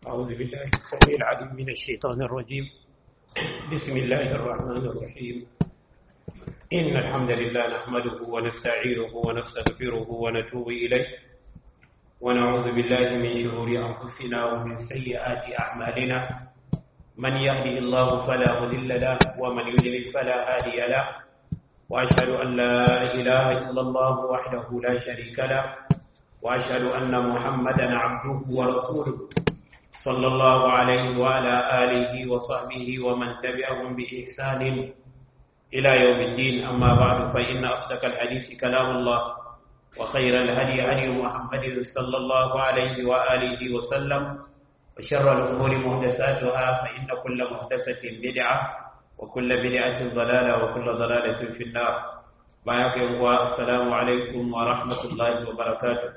أعوذ بالله السميع العليم من الشيطان الرجيم بسم الله الرحمن الرحيم إن الحمد لله نحمده ونستعينه ونستغفره ونتوب إليه ونعوذ بالله من شرور أنفسنا ومن سيئات أعمالنا من يهدي الله فلا مضل له ومن يضلل فلا هادي له وأشهد أن لا إله إلا الله وحده لا شريك له وأشهد أن محمدا عبده ورسوله صلى الله عليه وعلى آله وصحبه ومن تبعهم بإحسان إلى يوم الدين أما بعد فإن أصدق الحديث كلام الله وخير الهدي هدي محمد صلى الله عليه وآله وسلم وشر الأمور محدثاتها فإن كل محدثة بدعة وكل بدعة ضلالة وكل ضلالة في النار بارك الله السلام عليكم ورحمة الله وبركاته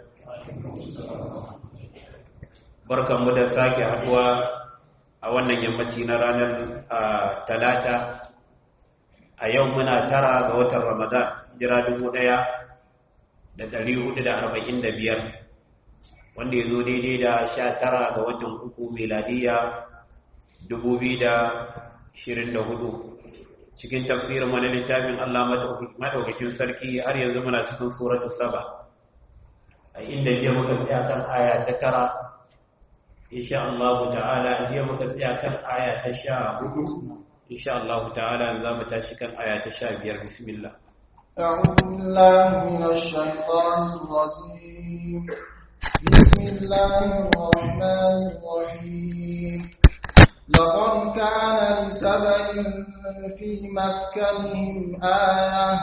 barkan mu da sake haduwa a wannan yammaci na ranar talata a yau muna tara ga watan ramadan jira dubu daya da dari hudu da arba'in da biyar wanda ya zo daidai da sha tara ga watan uku meladiya dubu biyu da ashirin da hudu cikin tafsirin wani littafin allah madaukakin sarki har yanzu muna cikin suratu saba a inda jiya muka tsaya kan aya ta tara insha Allah ta'ala jiya muka tsaya kan aya ta sha hudu insha Allah ta'ala za mu tashi kan aya ta sha biyar bismillah أعوذ بالله من الشيطان الرجيم بسم الله الرحمن الرحيم لقد كان لسبع في مسكنهم آية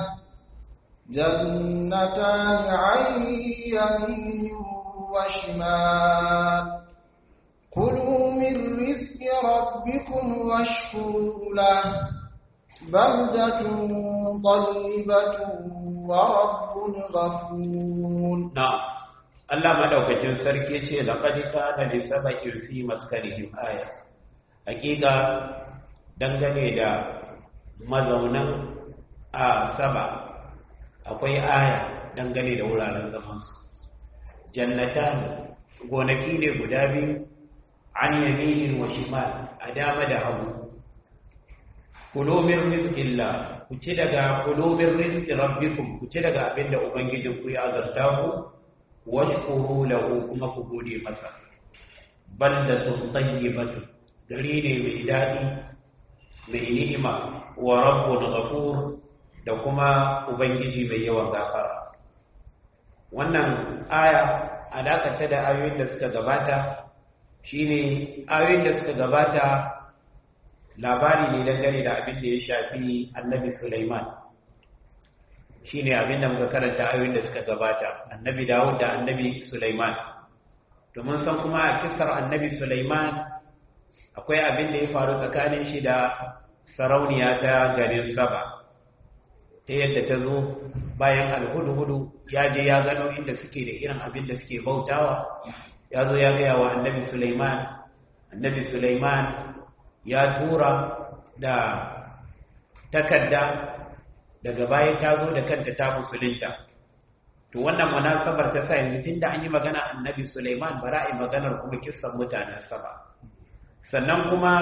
جنتان عن يمين وشمال كلوا من رزق ربكم واشكروا له بلدة طيبة ورب غفور نعم Allah madaukakin sarki ce laqad kana li sab'in fi maskanihim aya hakika dangane da mazaunan a saba akwai aya dangane da wuraren zaman su jannatan gonaki ne guda biyu an yaminin wa shimal a dama da hagu kulomin rizkillah ku ci daga kulomin rizki rabbikum ku ci daga abinda ubangijin ku ya azarta ku washkuru lahu kuma ku gode masa baldatun tayyibatun gari ne mai daɗi mai ni'ima wa rabbun ghafur da kuma ubangiji mai yawan gafara wannan aya alakanta da ayoyin da suka gabata shine ayoyin da suka gabata labari ne dangane da abin da ya shafi annabi Sulaiman shine abin da muka karanta ayoyin da suka gabata annabi Dawud da annabi Sulaiman to mun san kuma a kissar annabi Sulaiman akwai abin da ya faru tsakanin shi da sarauniya ta garin Saba ta yadda ta zo bayan alhudu-hudu ya je ya gano inda suke da irin abin da suke bautawa ya zo ya gaya wa annabi Sulaiman annabi Sulaiman ya tura da takarda daga baya ta zo da kanta ta musulunta to wannan munasabar ta sa yanzu tunda an yi magana annabi Sulaiman bara a maganar kuma kissan mutanen saba sannan kuma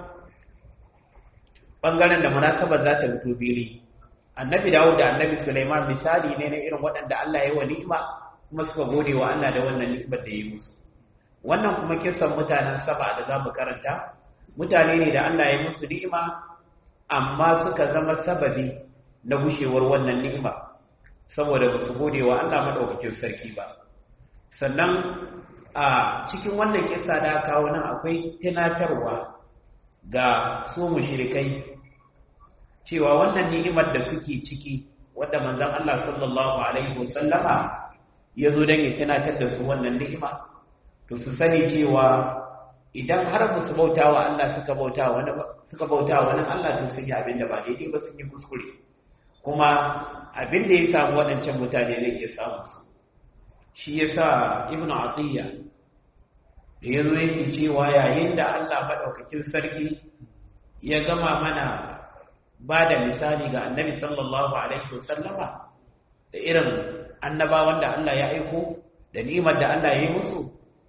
bangaren da munasabar za ta fito bili annabi Dawud da annabi Sulaiman misali ne na irin waɗanda Allah ya yi wa ni'ima kuma suka gode wa Allah da wannan ni'imar da ya yi musu wannan kuma kisan mutanen saba da za mu karanta mutane ne da Allah ya musu ni'ima amma suka zama sababi na gushewar wannan ni'ima saboda ba su gode wa Allah madaukakin sarki ba sannan a cikin wannan kissa da kawo nan akwai tunatarwa ga su mushrikai cewa wannan ni'imar da suke ciki wadda manzon Allah sallallahu alaihi wasallama ya zo don ya tunatar da su wannan ni'ima to su sani cewa idan har ba su bauta wa Allah suka bauta wani suka bauta wani Allah to sun yi abin da ba daidai ba sun yi kuskure kuma abin da ya samu waɗancan mutane zai iya samu su shi yasa ibn atiyya da ya zo yake cewa yayin da Allah maɗaukakin sarki ya gama mana ba da misali ga annabi sallallahu alaihi wasallama da irin annabawan da Allah ya aiko da ni'imar da Allah ya yi musu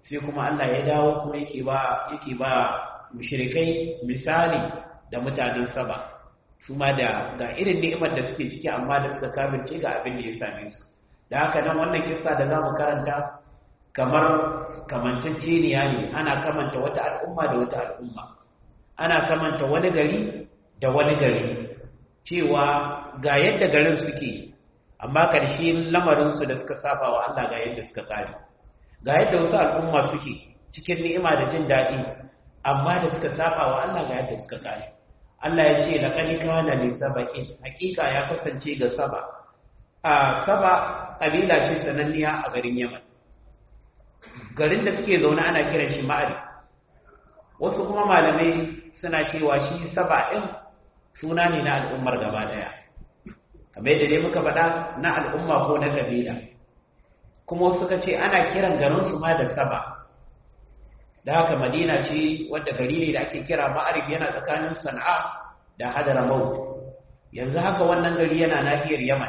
sai kuma Allah ya dawo kuma yake ba yake ba mushrikai misali da mutanen saba su ma da ga irin ni'imar da suke ciki amma da suka kafirce ga abin da ya same su da haka nan wannan kissa da zamu karanta kamar kamanceceniya ne ana kamanta wata al'umma da wata al'umma ana kamanta wani gari da wani gari cewa ga yadda garin suke amma ƙarshe lamarinsu da suka saba wa Allah ga yadda suka kare ga yadda wasu al'umma suke cikin ni'ima da jin daɗi amma da suka saba wa Allah ga yadda suka kare Allah ya ce laqad kana li sabaqin hakika ya kasance ga saba a saba kabila ce sananniya a garin Yaman garin da suke zaune ana kiran shi ma'ari wasu kuma malamai suna cewa shi saba ɗin suna ne na al'ummar gaba ɗaya kamar yadda dai muka faɗa na al'umma ko na ƙabila kuma suka ce ana kiran garinsu ma da saba da haka madina ce wadda gari ne da ake kira ma'arif yana tsakanin sana'a da hadara mau yanzu haka wannan gari yana nahiyar yaman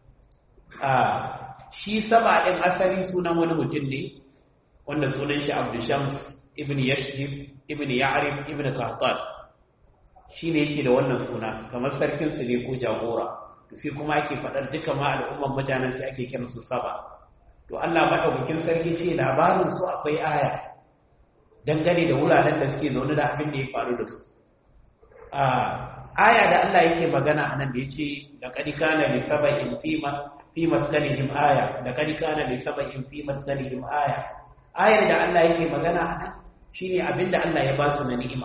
shi saba ɗin asali sunan wani mutum ne wanda sunan shi abdushams ibn yashjib ibn ya'rif ibn qahtan shine yake da wannan suna kamar sarkin su ne ko jagora sai kuma ake fadar duka ma al'umman mutanen sai ake kiransu saba to Allah madaukakin sarki ce labarin su akwai aya dangane da wuraren da suke zaune da abin da ya faru da su a aya da Allah yake magana anan da yace laqad kana li sab'in fi ma fi maskanihim aya laqad kana li sab'in fi maskanihim aya ayar da Allah yake magana anan shine abinda Allah ya ba su na ni'ima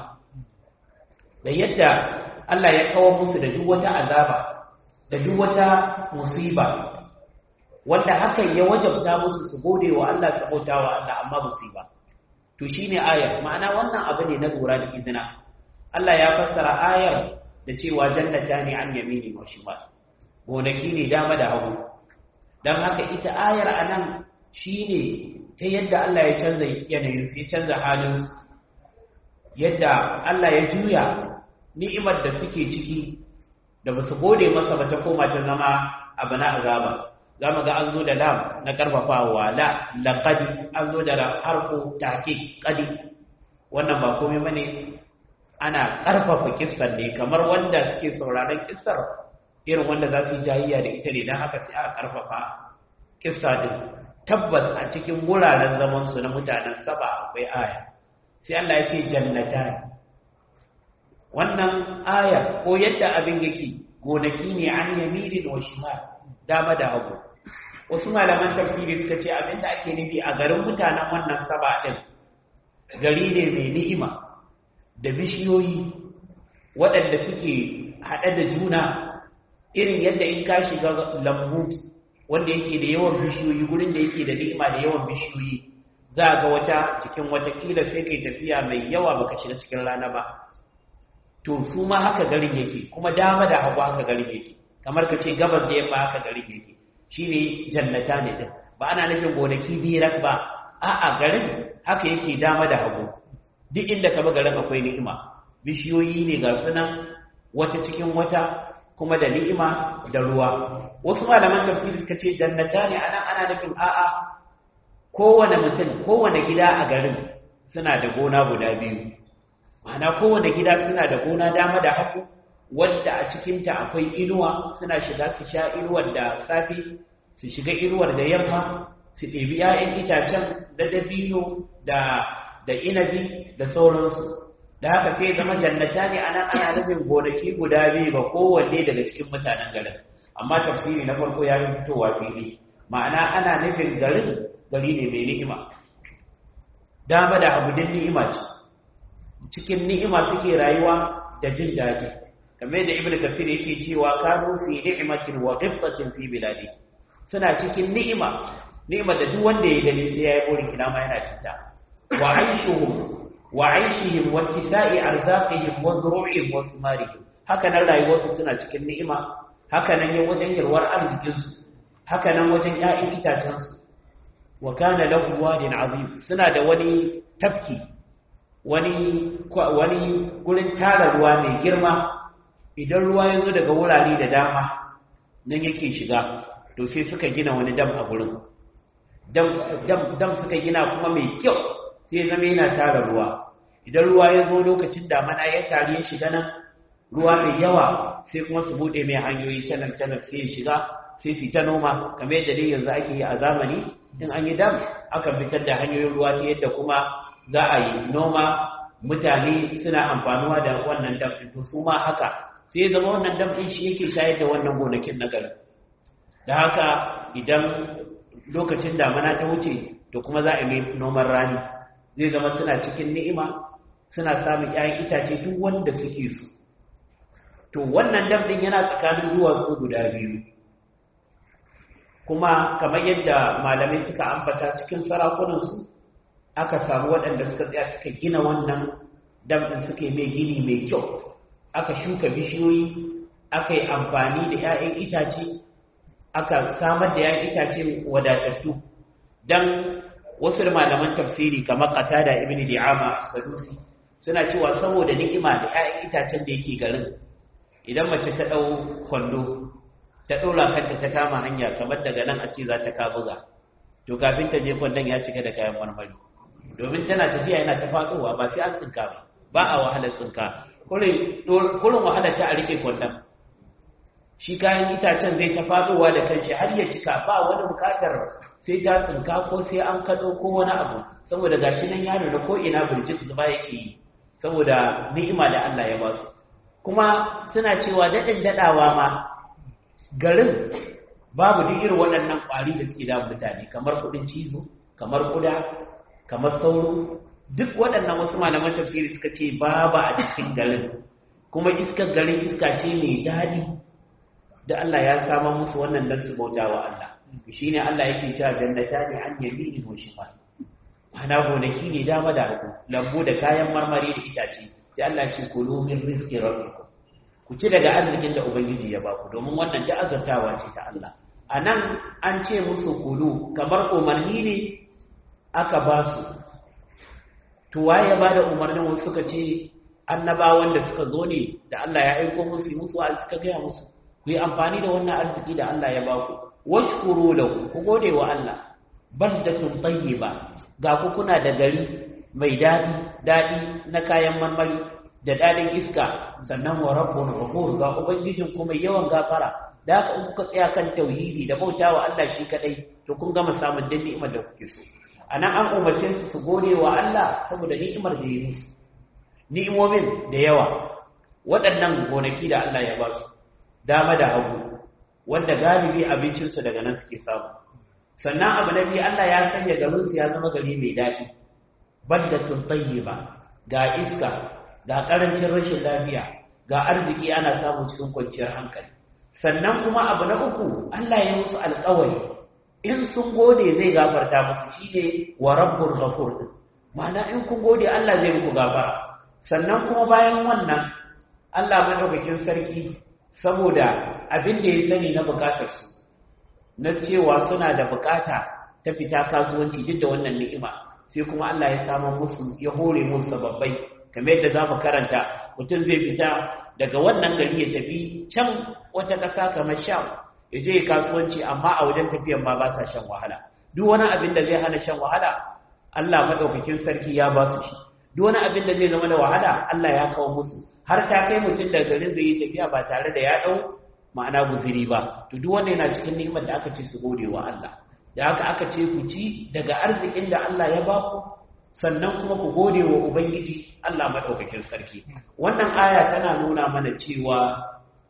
da yadda Allah ya kawo musu da duk wata azaba da duk wata musiba wanda hakan ya wajabta musu su gode wa Allah su bauta wa Allah amma musiba to shine ayar ma'ana wannan abu ne na lura da izina Allah ya fassara ayar da cewa jannata ne an yamini wa shimal gonaki ne dama da hagu dan haka ita ayar anan shine ta yadda Allah ya canza yanayinsu ya canza halinsu yadda Allah ya juya ni'imar da suke ciki da ba su gode masa ba ta koma ta zama abu na azaba za mu ga an zo da lam na karfafawa la laqad an zo da harfu tahqiq qadi wannan ba komai bane ana karfafa kissar ne kamar wanda suke sauraron kissar irin wanda za su yi jayayya da ita ne dan haka sai aka karfafa kissa din tabbas a cikin wuraren zamansu na mutanen saba akwai aya sai Allah ya ce jannatan wannan aya ko yadda abin yake gonaki ne an yamirin wa shimal dama da hagu wasu malaman tafsiri suka ce abin da ake nufi a garin mutanen wannan saba din gari ne mai ni'ima da bishiyoyi waɗanda suke haɗe da juna irin yadda in ka shiga lambu wanda yake da yawan bishiyoyi gurin da yake da ni'ima da yawan bishiyoyi za ga wata cikin watakila sai kai tafiya mai yawa baka shiga cikin rana ba to su ma haka garin yake kuma dama da hagu haka garin yake kamar ka ce gabas da yamma haka garin yake shine jannata ne din ba ana nufin gonaki birak ba a'a garin haka yake dama da hagu duk inda ka bi garin akwai ni'ima bishiyoyi ne ga sunan wata cikin wata kuma da ni'ima da ruwa wasu malaman tafsiri suka ce jannata ne anan ana nufin a'a kowane mutum kowane gida a garin suna da gona guda biyu ma'ana kowane gida suna da gona dama da hagu wadda a cikinta akwai inuwa suna shiga su sha inuwar da safi su shiga inuwar da yamma su ɗebi 'ya'yan itacen da dabino da da inabi da sauransu da haka sai zama jannata ne anan ana nufin gonaki guda biyu ga kowanne daga cikin mutanen garin amma tafsiri na farko ya yi fitowa fili ma'ana ana nufin garin gari ne mai ni'ima dama da abudin ni'ima ce cikin ni'ima suke rayuwa da jin daɗi kamar da ibnu kasir yake cewa kanu fi ni'matin wa ghibtatin fi biladi suna cikin ni'ima ni'ima da duk wanda ya gani sai yayi burin kina ma yana cinta wa aishuhum wa aishihim wa kisa'i arzaqihim wa zuru'ihim wa thimarihim haka nan rayuwarsu suna cikin ni'ima haka nan yin wajen yalwar arzikinsu haka nan wajen ‘ya'yan itacensu wa kana lahu wadin azim suna da wani tafki wani wani gurin tara ruwa mai girma idan ruwa ya zo daga wurare da dama nan yake shiga to sai suka gina wani dam a gurin dam dam dam suka gina kuma mai kyau sai zama yana tara ruwa idan ruwa ya zo lokacin damana ya tari ya shiga nan ruwa mai yawa sai kuma su bude mai hanyoyi canar canar sai ya shiga sai su ta noma kamar yadda dai yanzu ake yi a zamani in an yi dam akan fitar da hanyoyin ruwa ta yadda kuma za a yi noma mutane suna amfanuwa da wannan dam ɗin to su ma haka sai ya zama wannan dam ɗin shi yake shayar da wannan gonakin na garin da haka idan lokacin damana ta wuce da kuma za a yi noman rani zai zama suna cikin ni'ima suna samun 'ya'yan itace duk wanda suke su to wannan dam ɗin yana tsakanin duwatsu guda biyu kuma kamar yadda malamai suka ambata cikin sarakunansu aka samu waɗanda suka tsaya suka gina wannan dam ɗin suka yi mai gini mai kyau aka shuka bishiyoyi aka yi amfani da 'ya'yan itace aka samar da 'ya'yan itace wadatattu don wasu malaman tafsiri kamar qatada ibn di'ama sadusi suna cewa saboda ni'ima da 'ya'yan itacen da yake garin idan mace ta ɗau kwando ta ɗora kanta ta kama hanya kamar daga nan a ce za ta kabuga to kafin ta je kwandon ya cika da kayan marmari domin tana tafiya yana ta faɗowa ba sai an tsinka ba ba a wahalar tsinka kurin wahalar ta a rike kwandon shi kayan itacen zai ta faɗowa da kanshi har ya cika ba wani bukatar sai ta tsinka ko sai an kaɗo ko wani abu saboda gashi nan ya nuna ko ina birjik zuba yake yi saboda ni'ima da Allah ya ba su kuma suna cewa daɗin daɗawa ma garin babu duk irin waɗannan ƙwari da suke damun mutane kamar kuɗin cizo kamar kuda kamar sauro duk waɗannan wasu malaman tafsiri suka ce babu a cikin garin kuma iskar garin iska ce mai daɗi da Allah ya samar musu wannan dan su bauta wa Allah shine Allah yake cewa jannata ne an yamini wa shimal ana gonaki ne dama da hagu lambu da kayan marmari da itace sai Allah ya ce kulu min rizqi rabbikum ku ci daga arzikin da ubangiji ya baku domin wannan da azantawa ce ta Allah anan an ce musu kulu kamar umarni ne aka ba su to waye ya bada umarnin wasu suka ce annabawan da suka zo ne da Allah ya aiko musu musu a suka gaya musu ku yi amfani da wannan arziki da Allah ya baku washkuru lahu ku gode wa Allah baldatun tayyiba ga ku kuna da gari mai dadi dadi na kayan marmari da dadin iska sannan wa rabbun ghafur ga ubangijin ku mai yawan gafara da haka in kuka tsaya kan tauhidi da bautawa Allah shi kadai to kun gama samun dan ni'imar da kuke so anan an umarce su su gode wa Allah saboda ni'imar da ya musu ni'imomin da yawa waɗannan gonaki da Allah ya ba su dama da hagu wanda galibi abincinsu daga nan suke samu sannan abu na biyu Allah ya sanya garinsu ya zama gari mai daɗi baldatun tayyiba ga iska ga ƙarancin rashin lafiya ga arziki ana samu cikin kwanciyar hankali sannan kuma abu na uku Allah ya musu alƙawari in sun gode zai gafarta musu shine wa rabbur ghafur ma'ana in kun gode Allah zai muku gafara sannan kuma bayan wannan Allah madaukakin sarki saboda abin da ya sani na bukatarsu na cewa suna da bukata ta fita kasuwanci duk da wannan ni'ima sai kuma Allah ya samu musu ya hore musu sababbai kamar yadda za mu karanta mutum zai fita daga wannan gari ya tafi can wata ƙasa kamar sham ya je kasuwanci amma a wajen tafiyan ma ba sa shan wahala duk wani abin da zai hana shan wahala Allah madaukakin sarki ya ba su shi duk wani abin da zai zama da wahala Allah ya kawo musu har ta kai mutum da garin zai yi tafiya ba tare da ya ɗau ma'ana guziri ba to duk wanda yana cikin ni'imar da aka ce su gode wa Allah da haka aka ce ku ci daga arzikin da Allah ya ba ku sannan kuma ku gode wa ubangiji Allah madaukakin sarki wannan aya tana nuna mana cewa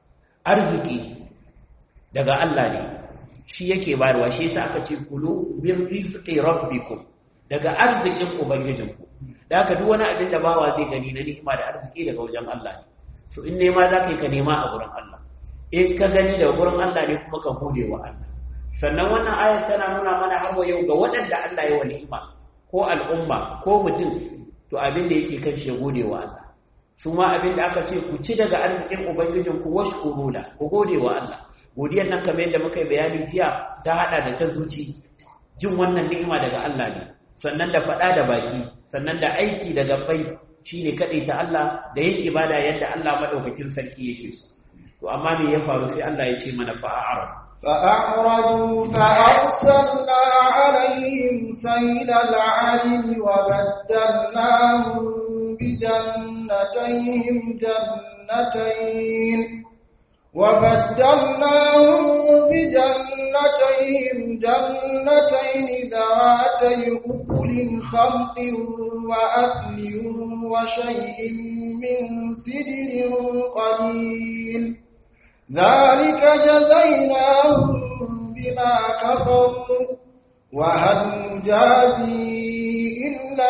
arziki daga Allah ne shi yake bayarwa shi yasa aka ce kulu min rizqi rabbikum daga arzikin ubangijinku da haka duk wani abin da bawa zai gani na ni'ima da arziki daga wajen Allah ne so in nema za ka yi ka nema a gurin Allah in ka gani daga gurin Allah ne kuma ka gode wa Allah sannan wannan ayar tana nuna mana har wa yau ga waɗanda Allah ya wa ni'ima ko al'umma ko mutum to abin da yake kan shi gode wa Allah su ma abin da aka ce ku ci daga arzikin ubangijin ku washkuru la ku gode wa Allah godiyar nan kamar yadda muka yi bayani jiya ta hada da ta zuci jin wannan ni'ima daga Allah ne sannan da faɗa da baki sannan da aiki da gabbai shine kadai ta Allah da yin ibada yadda Allah madaukakin sarki yake so to amma me ya faru sai Allah ya ce mana fa'arab فأعرضوا فأرسلنا عليهم سيل العلم وبدلناهم بجنتيهم جنتين وبدلناهم بجنتيهم جنتين ذواتي أكل خمط وأثل وشيء من سدر قليل ذلك جزيناهم بما كفروا وهل نجازي إلا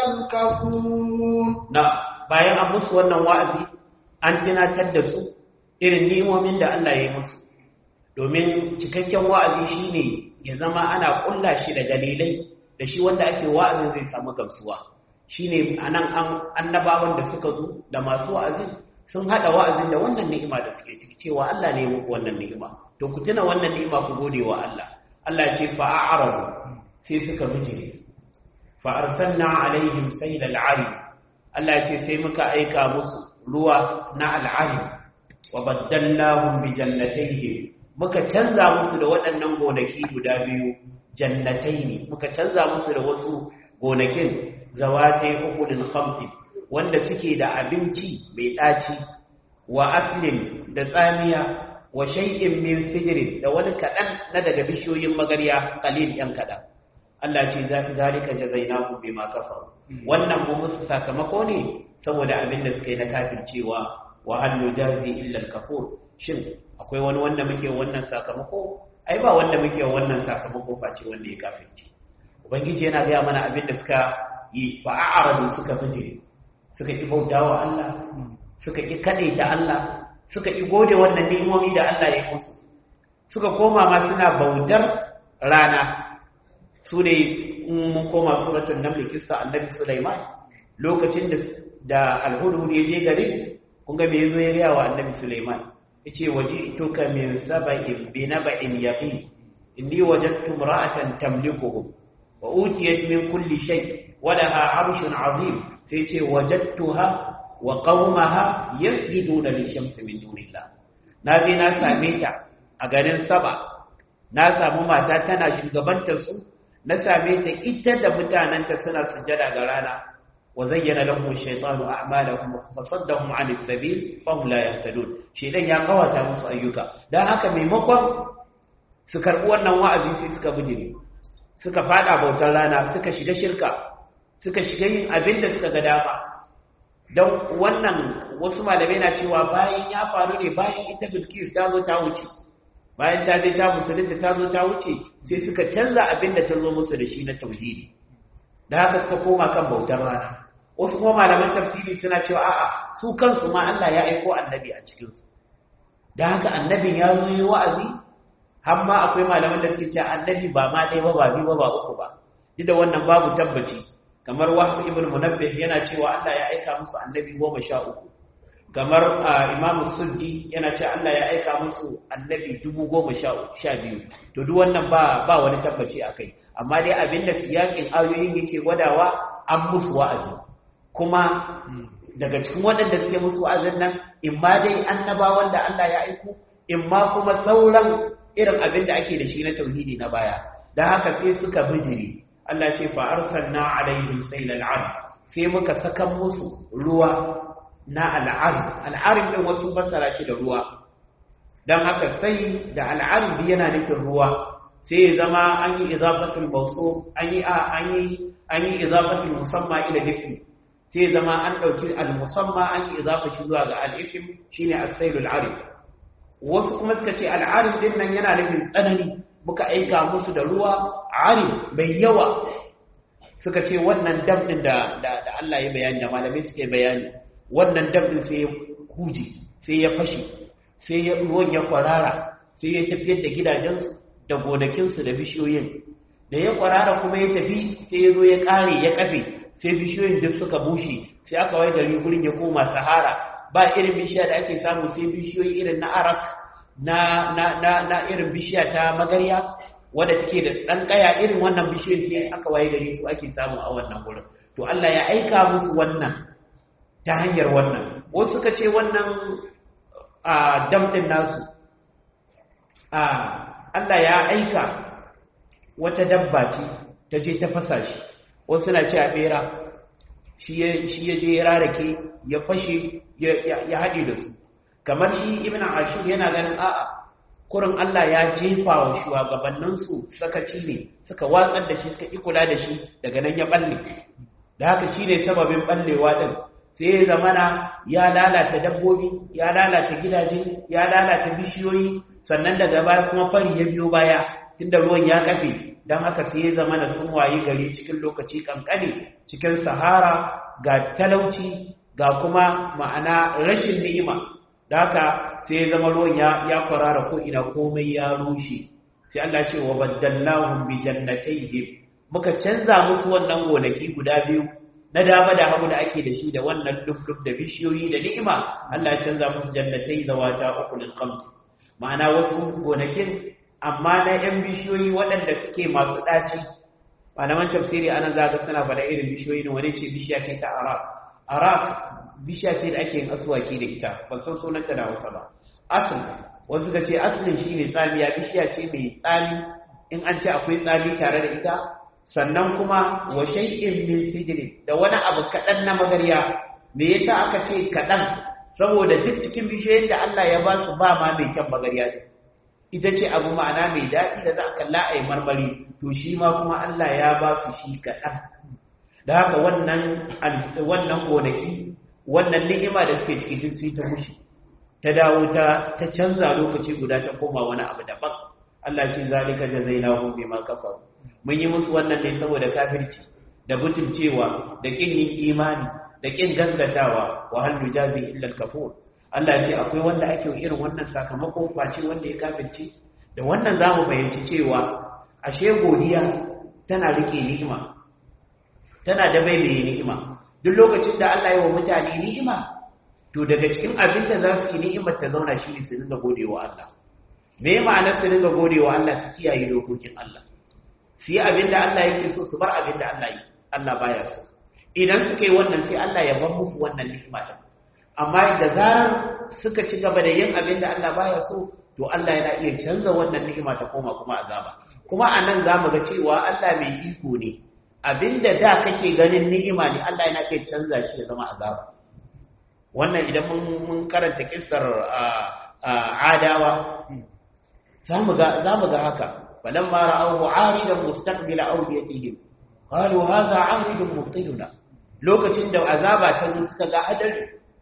الكفور نعم bayan an musu wannan wa'azi an tunatar da su irin ni'imomin da Allah ya yi musu domin cikakken wa'azi shine ya zama ana kulla shi da dalilai da shi wanda ake wa'azin zai samu gamsuwa shine anan an annabawan da suka zo da masu wa'azin sun hada wa'azin da wannan ni'ima da suke ciki cewa Allah ne ya muku wannan ni'ima to ku tuna wannan ni'ima ku gode wa Allah Allah ya ce fa a'radu sai suka bijire fa arsalna alaihim saylal 'arim Allah ya ce sai muka aika musu ruwa na al'arim wa baddallahum bi jannatayhim muka canza musu da waɗannan gonaki guda biyu jannataini muka canza musu da wasu gonakin zawatai ukulin khamsi wanda suke da abinci mai ɗaci wa aslin da tsamiya wa shay'in min sidrin da wani kaɗan na daga bishiyoyin magarya qalil yan kaɗan Allah ce zalika jazainahu bima kafaru wannan mu musu sakamako ne saboda abin da suka yi na kafircewa wa hal nujazi illa al-kafur shin akwai wani wanda muke wannan sakamako ai ba wanda muke wannan sakamako face wanda ya kafirce ubangiji yana gaya mana abin da suka yi fa a'radu suka bijire suka ki bautawa Allah suka ki kade da Allah suka ki gode wannan ni'imomi da Allah ya musu suka koma ma suna bautar rana su ne mun koma suratul naml kissa annabi Sulaiman lokacin da da alhudhud ya je garin kun ga me yazo ya gaya wa annabi Sulaiman yace waji'tuka min sab'in bi naba'in yaqin inni wajadtu imra'atan tamlikuhum wa utiyat min kulli shay wa laha 'arshun 'azim sai yace wajadtuha wa qaumaha yasjuduna lishamsi min dunillah na je na same ta a garin Saba na samu mata tana shugabantar su na same ta ita da mutananta suna sujjada ga rana وزين لهم الشيطان أعمالهم فصدهم عن السبيل فهم لا يهتدون شيطان يا قواتا musu ayyuka dan haka maimakon su karbi wannan wa'azi sai suka bijire suka fada bautar rana suka shiga shirka suka shiga yin abin da suka ga dama dan wannan wasu malamai na cewa bayan ya faru ne bayan ita Bilkis ta zo ta wuce bayan ta je ta musulunta ta zo ta wuce sai suka canza abin da ta zo musu da shi na tauhidi da haka suka koma kan bautar rana wasu kuma malaman tafsiri suna cewa a'a su kansu ma Allah ya aiko annabi a cikin su dan haka annabin ya zo yi wa'azi har ma akwai malaman da suke cewa annabi ba ma dai ba ba biyu ba ba uku ba duk da wannan babu tabbaci kamar wahab ibn munabbih yana cewa Allah ya aika musu annabi goma sha uku kamar imamu suddi yana cewa Allah ya aika musu annabi dubu goma sha biyu to duk wannan ba ba wani tabbaci a kai amma dai abinda siyakin ayoyin yake gwadawa an musu wa'azi kuma daga cikin waɗanda suke musu wa'azin nan in ma dai annabawan da Allah ya aiko in ma kuma sauran irin abin da ake da shi na tauhidi na baya dan haka sai suka bijiri Allah ce fa arsalna alaihim saylal 'arim sai muka saka musu ruwa na al'arim al'arim din wasu fassara shi da ruwa dan haka sai da al'arim yana nufin ruwa sai ya zama an yi izafatul mawsuf an yi an yi an yi izafatul musamma ila ism sai ya zama an dauki al musamma an yi izafa shi zuwa ga al ism shine as-sailul arif wasu kuma suka ce al arif din nan yana nufin tsanani muka aika musu da ruwa arif bai yawa suka ce wannan dam din da da Allah ya bayani da malamai suke bayani wannan dam din sai ya huje sai ya fashe sai ya ruwan ya kwarara sai ya tafiyar da gidajensu da gonakinsu da bishiyoyin da ya kwarara kuma ya tafi sai ya zo ya ƙare ya kafe sai bishiyoyin duk suka bushe sai aka wai gari gurin ya koma sahara ba irin bishiya da ake samu sai bishiyoyi irin na arak na na na na irin bishiya ta magarya wadda take da ɗan ƙaya irin wannan bishiyoyin sai aka waye gari su ake samu a wannan gurin to Allah ya aika musu wannan ta hanyar wannan wasu suka ce wannan a dam din nasu a Allah ya aika wata dabba ce ta je ta fasa shi wasu na ce a bera shi ya je ya rarake ya fashe ya haɗe da su kamar shi ibn ashur yana ganin a'a kurin Allah ya jefa wa shugabanninsu sakaci ne suka watsar da shi suka ƙi kula da shi daga nan ya balle da haka shi ne sababin ballewa ɗin sai ya zamana ya lalata dabbobi ya lalata gidaje ya lalata bishiyoyi sannan daga baya kuma fari ya biyo baya tunda ruwan ya kafe don haka sai ya zamana sun wayi gari cikin lokaci kankane cikin sahara ga talauci ga kuma ma'ana rashin ni'ima da haka sai ya zama ruwan ya kwarara ko ina komai ya rushe sai Allah ce wa baddallahum bi jannatayhim muka canza musu wannan gonaki guda biyu na dama da hagu da ake da shi da wannan duk da bishiyoyi da ni'ima Allah ya canza musu jannatai zawata ukulul qamt ma'ana wasu gonakin amma na yan bishiyoyi waɗanda suke masu ɗaci malaman tafsiri anan za ga suna faɗa irin bishiyoyi ne wani ce bishiya ce ta arak arak bishiya ce da ake yin aswaki da ita ban san sunanta da Hausa ba asl wasu ga ce aslin shine tsamiya bishiya ce mai tsami in an ce akwai tsami tare da ita sannan kuma wa shay'in min sijri da wani abu kadan na magariya me yasa aka ce kadan saboda duk cikin bishiyoyin da Allah ya ba su ba ma mai kyan magariya ita ce abu ma'ana mai daɗi da za a kalla a yi marmari to shi ma kuma Allah ya ba su shi kaɗan da haka wannan wannan gonaki wannan ni'ima da suke ciki duk sai ta mushi ta dawo ta ta canza lokaci guda ta koma wani abu daban Allah ce zalika jazainahum bima kafaru mun yi musu wannan ne saboda kafirci da butulcewa da kin yin imani da kin gaskatawa wa hal yujazi illa al-kafur Allah ya ce akwai wanda ake irin wannan sakamako face wanda ya kafirce da wannan zamu fahimci cewa ashe godiya tana rike ni'ima tana da bai ni'ima duk lokacin da Allah ya wa mutane ni'ima to daga cikin abin da za su yi ni'imar ta zauna shi ne su dinga godewa Allah me ma'anar su dinga godewa Allah su kiyaye dokokin Allah su yi abin da Allah yake so su bar abin da Allah yi Allah baya so idan suka yi wannan sai Allah ya bar musu wannan ni'ima din amma da zarar suka ci gaba da yin abin da Allah baya so to Allah yana iya canza wannan ni'ima ta koma kuma azaba kuma anan zamu ga cewa Allah mai iko ne abinda da kake ganin ni'ima ne Allah yana iya canza shi ya zama azaba wannan idan mun mun karanta kissar adawa zamu ga zamu ga haka falamma ra'awu 'aridan mustaqbila awdiyatihim qalu hadha 'aridun mubtiluna lokacin da azaba ta zo suka ga hadari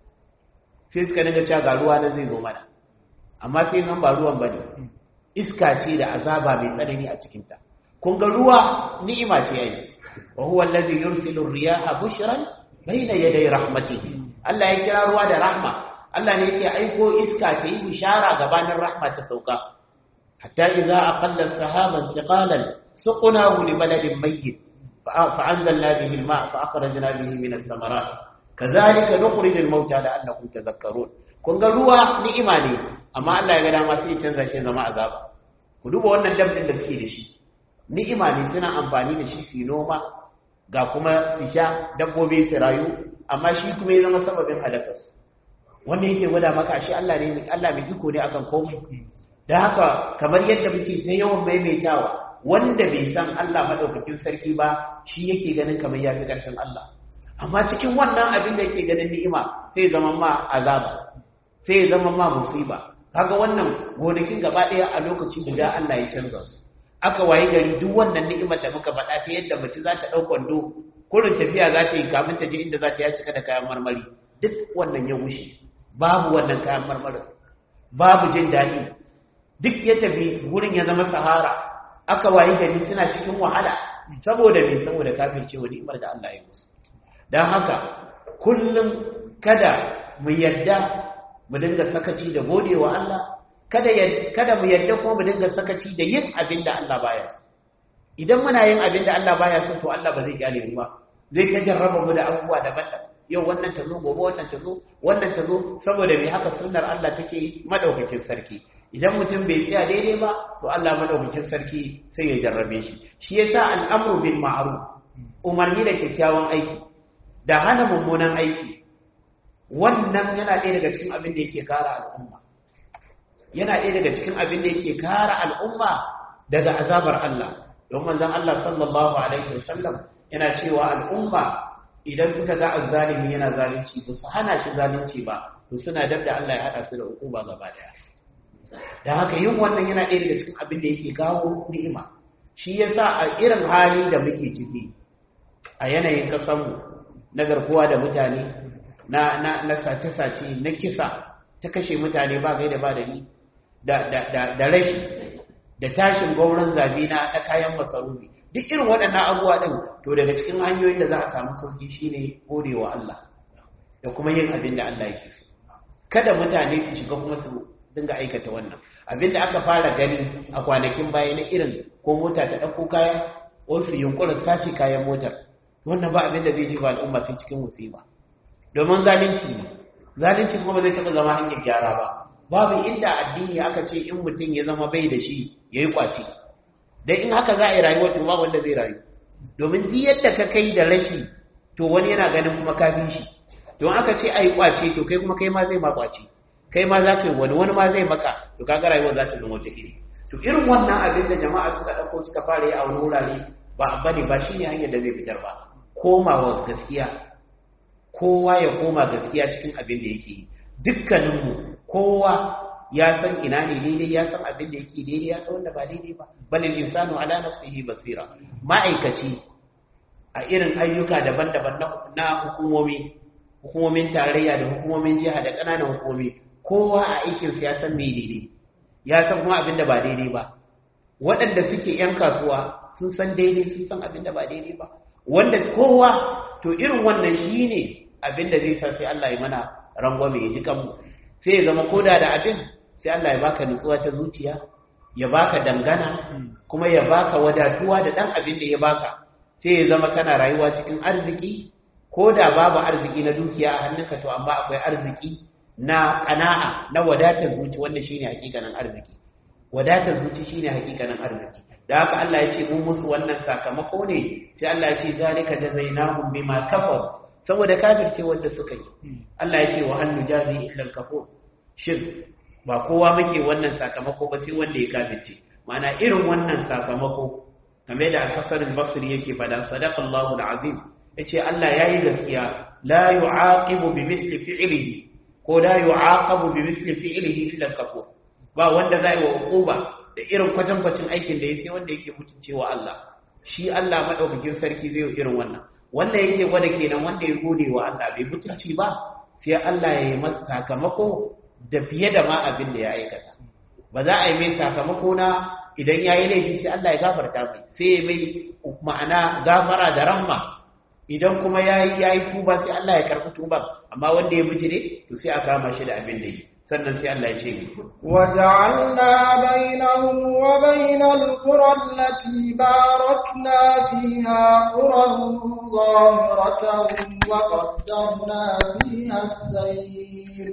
sai suka dinga cewa ga ruwa na zai zo mana amma sai nan ba ruwan bane iska ce da azaba mai tsanani a cikin ta kun ga ruwa ni'ima ce yayi wa huwa allazi yursilu ar-riyaha bushran bayna yaday rahmatihi Allah ya kira ruwa da rahma Allah ne yake aiko iska ta yi bishara gabanin rahma ta sauka hatta idza aqalla sahaban thiqalan suqnahu li baladin mayyit فأنزلنا به الماء فأخرجنا به من الثمرات كذلك نخرج الموتى لعلكم تذكرون kun ga ruwa ni'ima ne amma Allah ya ga dama sai ya canza shi zama azaba ku duba wannan dabbin da suke da shi ni'ima ne suna amfani da shi su noma ga kuma su sha dabbobi su rayu amma shi kuma ya zama sababin halakar su wanda yake gwada maka shi Allah ne Allah mai iko ne akan komai da haka kamar yadda muke ta yawan maimaitawa wanda bai san Allah madaukakin sarki ba shi yake ganin kamar ya fi ƙarfin Allah amma cikin wannan abin da yake ganin ni'ima sai zama ma azaba sai zama ma musiba kaga wannan gonakin gaba ɗaya a lokaci guda Allah ya canza su aka wayi gari duk wannan ni'imar da muka faɗa ta yadda mace za ta ɗau kwando kurin tafiya za ta yi kamin ta je inda za ta ya cika da kayan marmari duk wannan ya wuce babu wannan kayan marmarin babu jin daɗi duk ya tafi wurin ya zama sahara aka wayi gari suna cikin wahala saboda me saboda kafirce wa ni'imar da Allah ya musu dan haka kullum kada mu yadda mu dinga sakaci da godewa Allah kada kada mu yadda kuma mu dinga sakaci da yin abin da Allah baya so idan muna yin abin da Allah baya so to Allah ba zai kyale mu ba zai ta jarraba mu da abubuwa daban-daban yau wannan ta zo gobe wannan ta zo wannan ta zo saboda me haka sunnar Allah take madaukakin sarki idan mutum bai tsaya daidai ba to Allah madaukakin sarki sai ya jarrabe shi shi yasa al'amru bil ma'ruf umarni da kyakkyawan aiki da hana mummunan aiki wannan yana ɗaya daga cikin abin da yake kara al'umma yana ɗaya daga cikin abin da yake kare al'umma daga azabar Allah don manzon Allah sallallahu alaihi wasallam yana cewa al'umma idan suka ga azzalimi yana zalunci ba su hana shi zalunci ba to suna dab da Allah ya hada su da hukuma gaba daya da haka yin wannan yana ɗaya daga cikin abin da yake kawo ni'ima shi yasa a irin hali da muke ciki a yanayin kasanmu na garkuwa da mutane na na na sace-sace na kisa ta kashe mutane ba gaida ba da ni da da da da rashi da tashin gauran zabi na na kayan masarufi duk irin waɗannan abubuwa din to daga cikin hanyoyin da za a samu sauki shine godewa Allah da kuma yin abin da Allah yake so kada mutane su shiga kuma su dinga aikata wannan abin da aka fara gani a kwanakin baya na irin ko mota ta ɗauko kaya ko su yunkurin sace kayan motar wannan ba abin da zai jefa al'umma sai cikin musiba domin zalunci ne zalunci kuma ba zai taɓa zama hanyar gyara ba babu inda addini aka ce in mutum ya zama bai da shi ya yi kwace dan in haka za a yi rayuwa to ba wanda zai rayu domin duk yadda ka kai da rashi to wani yana ganin kuma ka bi shi don aka ce a yi kwace to kai kuma kai ma zai ma kwace kai ma za ka yi wani wani ma zai maka to kaga rayuwa za ta zama wata iri to irin wannan abin da jama'a suka ɗauko suka fara yi a wani wurare ba bane ba shine hanyar da zai fitar ba komawa gaskiya kowa ya koma gaskiya cikin abin da yake yi dukkaninmu kowa ya san ina ne daidai ya san abin da yake daidai ya san wanda ba daidai ba balil insanu ala nafsihi basira ma'aikaci a irin ayyuka daban-daban na hukumomi hukumomin tarayya da hukumomin jiha da ƙananan hukumomi kowa a aikinsa ya san me daidai ya san kuma abin da ba daidai ba waɗanda suke 'yan kasuwa sun san daidai sun san abin da ba daidai ba wanda kowa to irin wannan shi ne abin da zai sa sai Allah ya mana rangwame ya ji kanmu sai ya zama koda da abin sai Allah ya baka nutsuwa ta zuciya ya baka dangana kuma ya baka wadatuwa da ɗan abin da ya baka sai ya zama kana rayuwa cikin arziki ko da babu arziki na dukiya a hannunka to amma akwai arziki na ƙana'a na wadatar zuci wanda shine hakikanin arziki wadatar zuci shine hakikanin arziki da haka Allah ya ce mun musu wannan sakamako ne sai Allah ya ce zalika jazainahum bima kafar saboda kafirce wanda suka yi Allah ya ce wa an nujazi illa al-kafur shin ba kowa muke wannan sakamako ba sai wanda ya kafirce ma'ana irin wannan sakamako kamar da al-Hasan al-Basri yake fada sadaqallahu al-azim yace Allah yayi gaskiya la yu'aqibu bi misli fi'lihi ko la yu'aqabu bi misli fi'lihi illa al-kafur ba wanda zai wa uquba da irin kwatankwacin aikin da ya sai wanda yake mutuncewa Allah shi Allah madaukakin sarki zai yi irin wannan wanda yake gwada kenan wanda ya gode wa Allah bai mutunci ba sai Allah ya yi masa sakamako da fiye da ma abin da ya aikata ba za a yi mai sakamako na idan ya yi laifi sai Allah ya gafarta mai sai ya mai ma'ana gafara da rahma idan kuma ya yi ya yi tuba sai Allah ya karɓi tuban amma wanda ya bijire to sai a kama shi da abin da yi sannan sai Allah ya ce ni وجعلنا بينهم وبين القرى التي باركنا فيها قرى ظاهرة وقدرنا فيها السير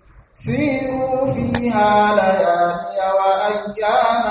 سيروا فيها ليالي وأياما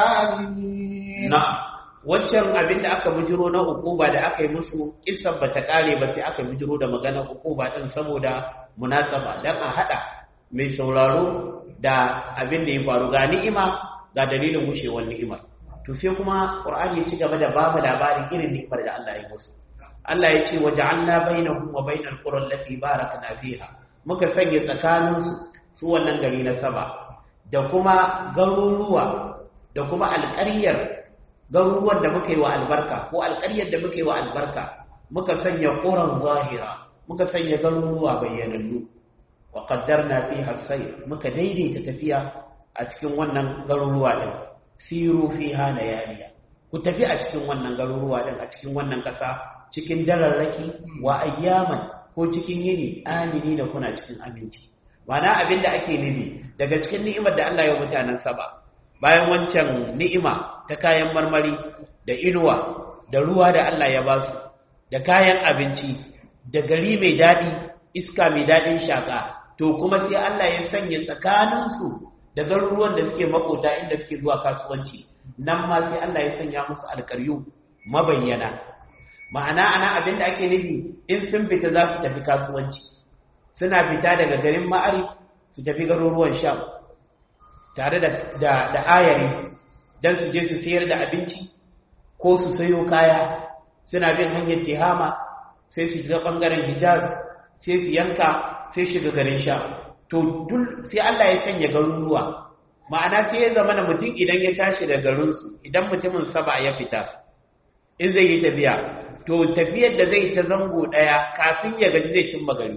آمنين na'am wancan abin da aka bujiro na hukuma da aka yi musu kissan bata kare ba sai aka bujiro da maganar hukuma din saboda munasaba dan a hada mai sauraro da abin da ya faru ga ni'ima ga dalilin wushewar ni'imar to sai kuma qur'ani ya ci gaba da bamu labarin irin ni'imar da Allah ya musu Allah ya ce waja'alna bainahum wa bainal qura allati barakna fiha muka sanya tsakanin su wannan gari na saba da kuma garuruwa da kuma alƙaryar garuruwan da muka yi wa albarka ko alƙaryar da muka yi wa albarka muka sanya ƙuran zahira muka sanya garuruwa bayyanannu wa qaddarna fiha sayr muka daidaita tafiya a cikin wannan garuruwa din siru fiha layaliya ku tafi a cikin wannan garuruwa din a cikin wannan kasa cikin dararraki wa ayyaman ko cikin yini amini da kuna cikin aminci mana abinda ake nufi daga cikin ni'imar da Allah ya mutanen saba bayan wancan ni'ima ta kayan marmari da inuwa da ruwa da Allah ya ba su da kayan abinci da gari mai daɗi iska mai daɗin shaƙa to kuma sai Allah ya sanya tsakaninsu da garuruwan da suke makota inda suke zuwa kasuwanci nan ma sai Allah ya sanya musu alƙaryu mabayyana ma'ana ana abin da ake nufi in sun fita za su tafi kasuwanci suna fita daga garin ma'ari su tafi garuruwan sham tare da da, da ayari dan su je su sayar da abinci ko su sayo kaya suna bin hanyar tihama sai su shiga bangaren hijaz sai su yanka sai shiga garin sha to dul sai Allah ya sanya garuruwa ma'ana sai ya zama na mutum idan ya tashi da garinsu idan mutumin saba ya fita in zai yi tafiya to tafiyar da zai ta zango ɗaya kafin ya gaji zai cimma gari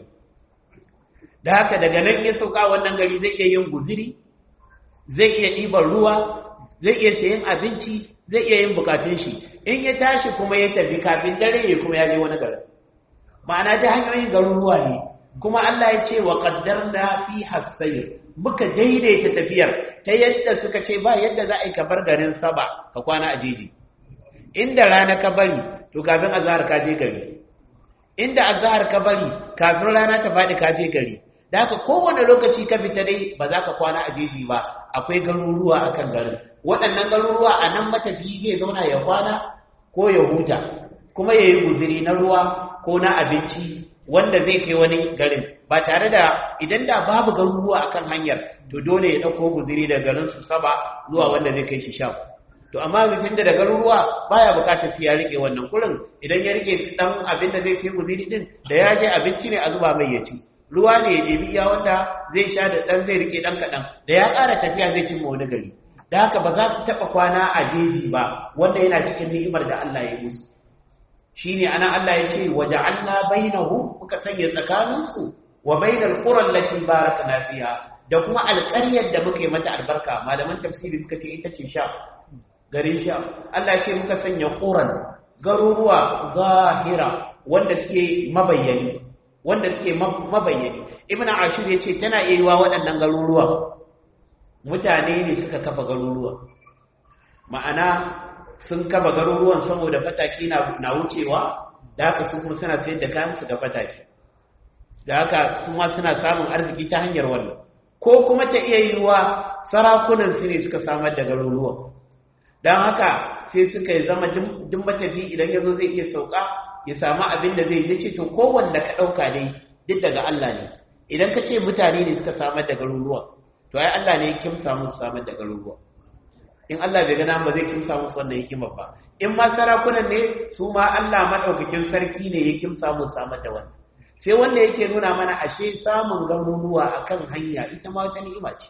da haka daga nan ya sauka wannan gari zai iya yin guziri zai iya ɗiban ruwa zai iya sayan abinci zai iya yin bukatun shi in ya tashi kuma ya tafi kafin dare ya kuma ya je wani garin ma'ana ta hanyoyin garuruwa ne kuma Allah ya ce wa qaddarna fi hasayr muka daidaita tafiyar ta yadda suka ce ba yadda za a yi kabar garin saba ka kwana a jeji inda rana ka bari to kafin azhar ka je gari inda azhar ka bari kafin rana ta faɗi ka je gari da haka kowane lokaci ka fita dai ba za ka kwana a jeji ba akwai garuruwa akan garin waɗannan garuruwa a nan matafiyi zai zauna ya kwana ko ya huta kuma ya yi guziri na ruwa ko na abinci wanda zai kai wani garin ba tare da idan da babu garuruwa akan hanyar to dole ya ɗauko guziri da garin su saba zuwa wanda zai kai shi sham to amma mutum da da garuruwa baya bukatar sai ya rike wannan kurin idan ya rike dan abin da zai kai guziri din da ya je abinci ne a zuba mai ya ci ruwa ne ya ɗebi iya wanda zai sha da ɗan zai rike ɗan kaɗan da ya ƙara tafiya zai cimma wani gari da haka ba za su taɓa kwana a jeji ba wanda yana cikin ni'imar da Allah ya yi musu shine ana Allah ya ce waja'alna bainahu muka sanya tsakaninsu wa bainal qura allati barakna fiha da kuma alƙaryar da muka yi mata albarka malaman tafsiri suka ce ita ce sha garin sha Allah ya ce muka sanya quran garuruwa zahira wanda suke mabayyani wanda suke mabayyani ibnu ashur ya ce tana iya yiwa waɗannan garuruwa mutane ne suka kafa garuruwa ma'ana sun kafa garuruwan saboda fataki na wucewa da haka su kuma suna sayar da kayan su ga fataki da haka su ma suna samun arziki ta hanyar wannan ko kuma ta iya yiwuwa sarakunan su ne suka samar da garuruwan don haka sai suka yi zama duk matafi idan ya zo zai iya sauka ya samu abin da zai yi ce to kowanne ka ɗauka dai duk daga Allah ne idan ka ce mutane ne suka samar da garuruwa to ai Allah ne ya kimsa musu samar da garuruwa in Allah bai gana ba zai kimsa musu wannan hikimar ba in ma sarakunan ne su ma Allah madaukakin sarki ne ya kimsa musu samar da wannan sai wanda yake nuna mana ashe samun garuruwa akan hanya ita ma wata ni'ima ce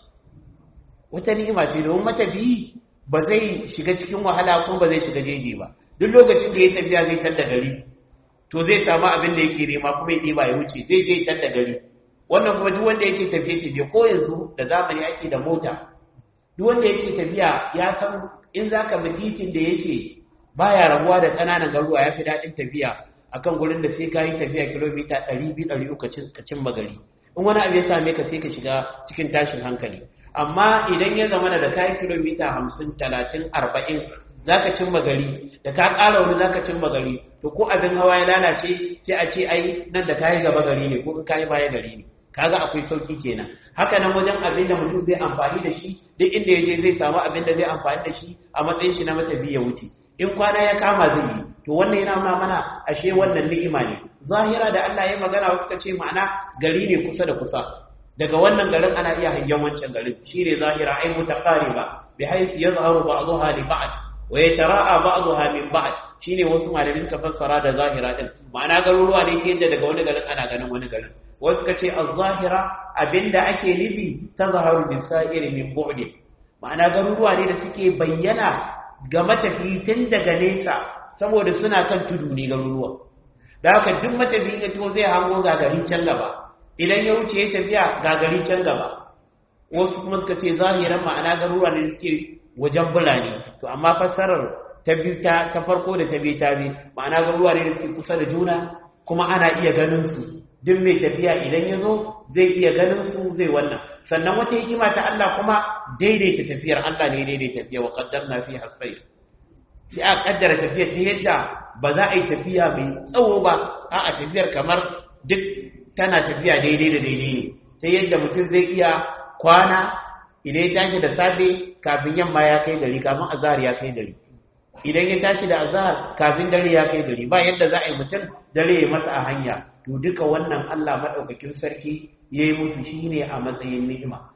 wata ni'ima ce domin matafiyi ba zai shiga cikin wahala ko ba zai shiga jeji ba duk lokacin da ya tafiya zai tar da gari to zai samu abin da yake nema kuma ya ɗiba ya wuce zai je tar da gari wannan kuma duk wanda yake tafiye tafiye ko yanzu da zamani ake da mota duk wanda yake tafiya ya san in zaka bi titin da yake baya rabuwa da ƙananan garuwa ya fi daɗin tafiya akan gurin da sai ka yi tafiya kilomita 200-300 ka cin magari in wani abu ya same ka sai ka shiga cikin tashin hankali amma idan ya zama da kayi kilomita 50 30 40 za ka cin magari da ka ƙara wani za ka cin magari to ko abin hawa ya lalace sai a ce ai nan da kayi gaba gari ne ko in kayi baya gari ne kaga akwai sauki kenan haka nan wajen abin da mutum zai amfani da shi duk inda ya je zai samu abin da zai amfani da shi a matsayin shi na matabi ya wuce in kwana ya kama zai yi to wannan yana nuna mana ashe wannan ni'ima ne zahira da Allah ya magana wasu ka ce ma'ana gari ne kusa da kusa daga wannan garin ana iya hangen wancan garin shine zahira ai mutaqariba bi haythu yazharu ba'daha li ba'd wa yatara'a ba'daha min ba'd shine wasu malamin ka fassara da zahira din ma'ana garuruwa ne ke yadda daga wani garin ana ganin wani garin wasu ka ce az-zahira abinda ake nufi tazharu bi sa'iri min bu'd ma'ana garuruwa ne da suke bayyana ga matafi tun daga nesa saboda suna kan tudu ne garuruwa da haka duk matafi ya to zai hango gagarin can gaba idan ya wuce ya tafiya gagarin can gaba wasu kuma suka ce zahiran ma'ana garuruwa ne suke wajen birane to amma fassarar ta biyu ta ta farko da ta biyu ta biyu ma'ana garuruwa ne da suke kusa da juna kuma ana iya ganin su duk mai tafiya idan ya zo zai iya ganin su zai wannan sannan wata hikima ta Allah kuma daidaita tafiyar Allah ne daidaita tafiya wa qaddarna fi hasbayr sai a kaddara tafiyar ta yadda ba za a yi tafiya mai tsawo ba a a tafiyar kamar duk tana tafiya daidai da daidai ne ta yadda mutum zai iya kwana idan ya tashi da safe kafin yamma ya kai gari kafin azhar ya kai gari idan ya tashi da azhar kafin dare ya kai gari ba yadda za a yi mutum dare ya masa a hanya to duka wannan Allah madaukakin sarki yayi musu shine a matsayin ni'ima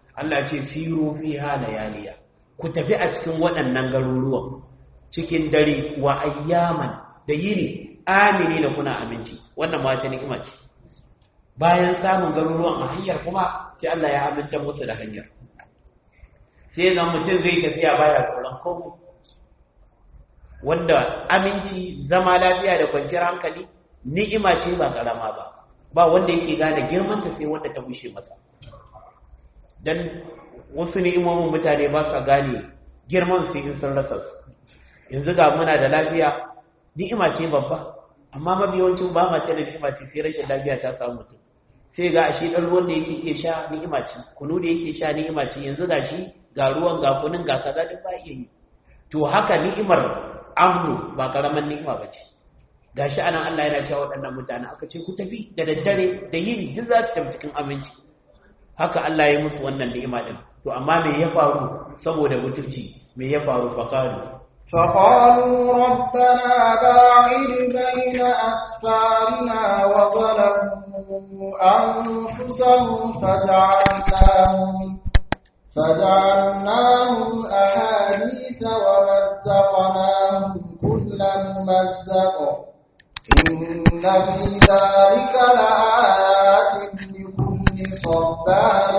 Allah ce siru fiha layaliya ku tafi a cikin waɗannan garuruwan cikin dare wa ayyaman da yini amini da kuna aminci wannan ma ta ni'ima ce bayan samun garuruwan a hanyar kuma sai Allah ya aminta musu da hanyar sai zan mutum zai tafiya baya tsoron komai wanda aminci zama lafiya da kwanciyar hankali ni'ima ce ba karama ba ba wanda yake gane girmanta sai wanda ta bushe masa dan wasu ni'imomin mutane ba sa gane girman su in sun rasa su yanzu ga muna da lafiya ni'ima ce babba amma mabiyawancin ba ma ta da ni'ima ce sai rashin lafiya ta samu mutum sai ga ashe dan ruwan da yake iya sha ni'ima ce kunu da yake sha ni'ima ce yanzu ga shi ga ruwan ga kunun ga kaza duk ba iya yi to haka ni'imar amnu ba karaman ni'ima ba ce gashi anan Allah yana cewa waɗannan mutane aka ce ku tafi da daddare da yini duk za su tafi cikin aminci haka Allah ya musu wannan ni'ima din to amma me ya faru saboda mutunci me ya faru faqalu فقالوا ربنا باعد بين أسفارنا وظلموا أنفسهم فجعلناهم فجعلناهم أحاديث ومزقناهم كل ممزق إن في ذلك لآيات لكل صبار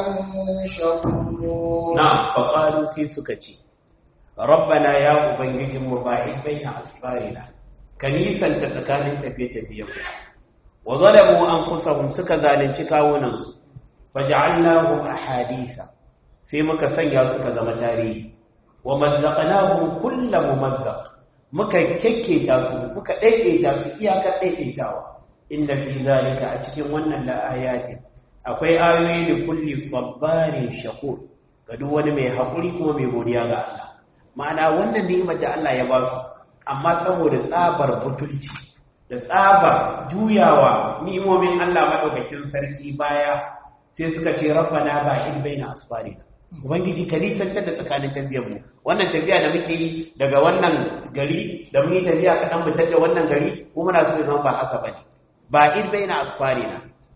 شكور نعم فقالوا في سكتي ربنا يا أبنجي مباعد بين أسفارنا كنيسا تتكالن تفيه تفيه وظلموا أنفسهم سكا ذالن شكاونا فجعلناهم أحاديث sai muka sanya suka zama tarihi wa mazzaqnahum kullu mumazzaq muka kekketa su muka daidaita su iyakar daidaitawa inna fi zalika a cikin wannan la'ayati akwai ayoyi da kulli sabbarin shakur ga duk wani mai hakuri kuma mai godiya ga Allah ma'ana wannan ni'imar da Allah ya ba su amma saboda tsabar butulci da tsabar juyawa ni'imomin Allah madaukakin sarki baya sai suka ce rabbana ba'id baina asfarina ubangiji ka nisantar da tsakanin tafiyar mu wannan tafiya da muke yi daga wannan gari da mun yi tafiya kaɗan fitar da wannan gari ko muna so zama ba haka bane ba in baina asfarina